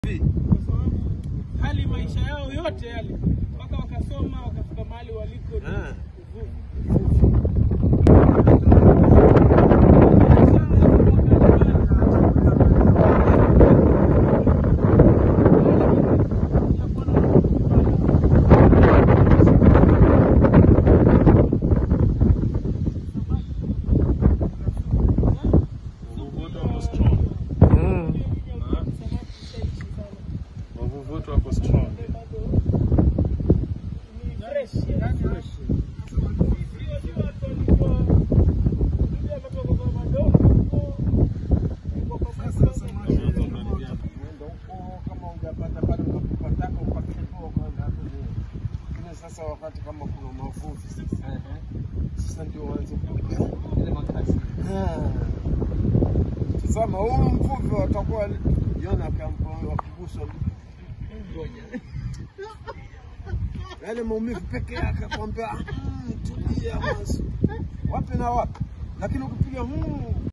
kwa sababu hali maisha yao yote yale mpaka wakasoma wakafika mahali waliko ni Ah. uvuvi. Wavuvi wetu wako strong. Mm. Wavuvi wetu wako strong. Sasa wakati kama kuna mavuvi sasa, sasa ndio waanze kuja ile makazi. Tazama, huyu mvuvi watakuwa Yona kampa wakiguswa ngoja yale maumivu peke yake, kwambia "Mm, tulia basi, wapi na wapi, lakini ukipiga "Mm,